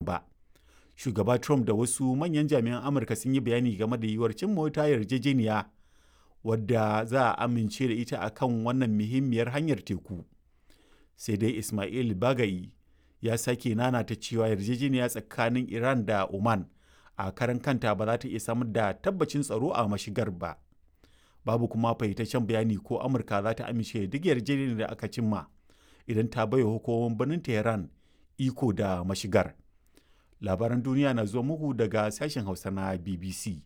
ba shugaba trump da wasu manyan jami'an amurka sun yi bayani game da yiwuwar cin mota yarjejeniya wadda za a amince da ita akan wannan muhimmiyar hanyar teku sai dai ismail bagayi ya sake nanata cewa yarjejeniya tsakanin iran da oman a karan kanta ba za ta iya samar da tabbacin tsaro a mashigar ba babu kuma fahimtaccen bayani ko amurka za ta amince duk yarjejeniyar da aka cimma idan ta baiwa hukumomin birnin tehran iko da mashigar labaran duniya na zuwa muku daga sashen hausa na bbc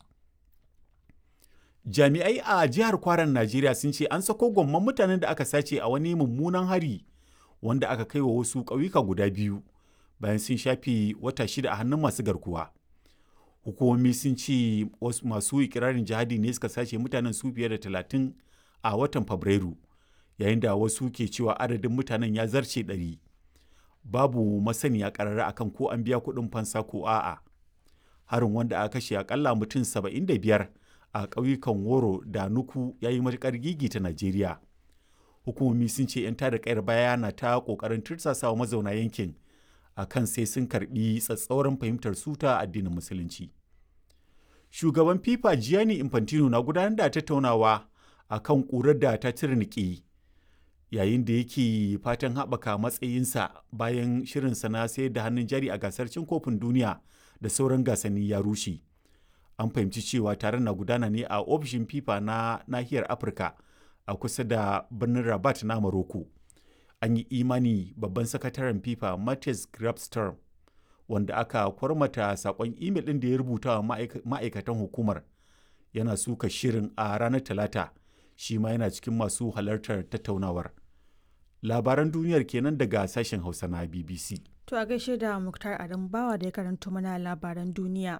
jami'ai a jihar kwaran najeriya sun ce an sako gwamman mutanen da aka sace a wani mummunan hari wanda aka kai wa wasu ƙauyuka guda biyu bayan sun shafe wata shida a hannun masu garkuwa hukumomi sun ce masu ikirarin jihadi ne suka sace mutanen su fiye da talatin a watan fabrairu yayin da wasu ke cewa adadin mutanen ya zarce ɗari babu masaniya ƙarara akan ko an biya kuɗin fansa ko a'a harin wanda aka kashe akalla mutum saba'in da biyar a ƙauyukan woro da nuku ya yi matuƙar gigita najeriya hukumomi sun ce 'yan tada kayar baya na ta ƙoƙarin tursasawa mazauna yankin a kan sai sun karbi tsatsauran fahimtar suta addinin musulunci shugaban fifa gianni infantino na gudanar da tattaunawa a kan ƙurar da ta tirniki yayin da yake fatan haɓaka matsayinsa bayan shirinsa na sayar da hannun jari a gasar cin kofin duniya da sauran gasanni ya rushe an fahimci cewa taron na gudana ne a ofishin fifa na nahiyar afirka a kusa da birnin rabat na morocco an yi imani babban sakataren fifa matthias grabstorm wanda aka kwarmata sakon imel ɗin da ya rubuta wa ma'aikatan hukumar yana suka shirin a ranar talata shi ma yana cikin masu halartar tattaunawar labaran duniyar kenan daga sashen hausa na bbc to a gaishe da muktar adam bawa da ya karanto mana labaran duniya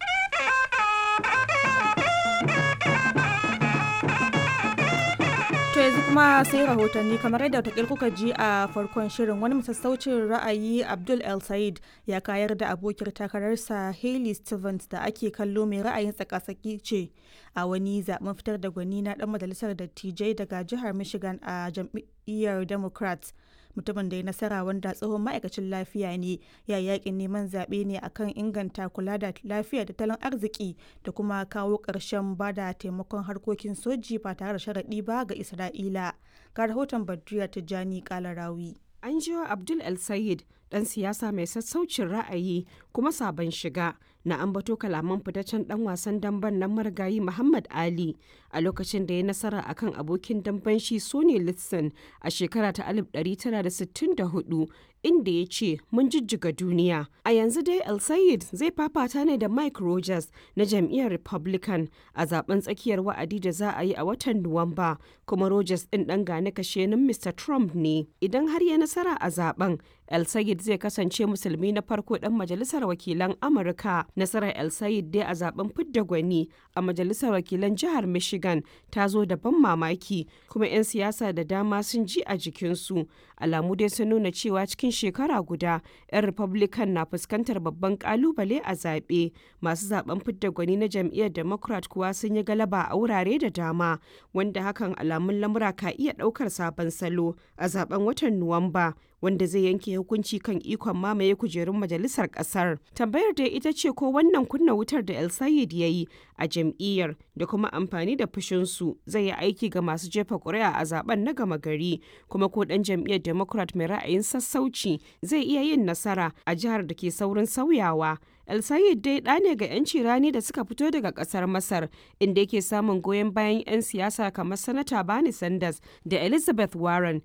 To yanzu kuma sai rahotanni kamar yadda wata kuka ji a farkon shirin wani masassaucin ra'ayi Abdul El Said ya kayar da abokiyar takararsa Hailey Stevens da ake kallo mai ra'ayin tsakasaki ce a wani zaben fitar da gwani na dan majalisar dattijai daga jihar Michigan a jam'iyyar Democrats. mutumin da ya nasara wanda tsohon ma'aikacin lafiya ne ya yakin neman zaɓe ne akan inganta kula da lafiya da tattalin arziki da kuma kawo ƙarshen bada taimakon harkokin soji ba tare da sharaɗi ba ga isra'ila ga rahoton badriya tijjani kalarawi an jiwa abdul el sayid dan siyasa mai sassaucin ra'ayi kuma sabon shiga na ambato kalaman fitaccen dan wasan damben nan marigayi muhammad ali a lokacin da ya nasara akan abokin damben shi sony litson a shekara ta 1964 inda ya ce mun jijjiga duniya a yanzu dai el sayid zai fafata ne da mike rogers na jam'iyyar republican a zaben tsakiyar wa'adi da za a yi a watan nuwamba kuma rogers din dan gane kashenin mr trump ne idan har ya nasara a zaben El Sayed zai kasance musulmi na farko dan majalisar wakilan Amurka. Nasarar El Sayed dai a zaben fidda gwani a majalisar wakilan jihar Michigan ta zo da ban mamaki kuma 'yan siyasa da dama sun ji a jikinsu. Alamu dai sun nuna cewa cikin shekara guda 'yan Republican na fuskantar babban kalubale a zaɓe. Masu zaben fidda gwani na jam'iyyar Democrat kuwa sun yi galaba a wurare da dama wanda hakan alamun lamura ka iya ɗaukar sabon salo a zaben watan Nuwamba. wanda zai yanke hukunci kan ikon mamaye kujerun majalisar kasar. Tambayar da ita ce ko wannan kunna wutar da El Sayed ya yi a jam'iyyar da kuma amfani da fushinsu zai yi aiki ga masu jefa ƙuri'a a zaben na gama gari kuma ko ɗan jam'iyyar Democrat mai ra'ayin sassauci zai iya yin nasara a jihar da ke saurin sauyawa. El Sayed dai ɗa ne ga 'yanci rani da suka fito daga ƙasar Masar inda yake samun goyon bayan 'yan siyasa kamar Sanata Bernie Sanders da Elizabeth Warren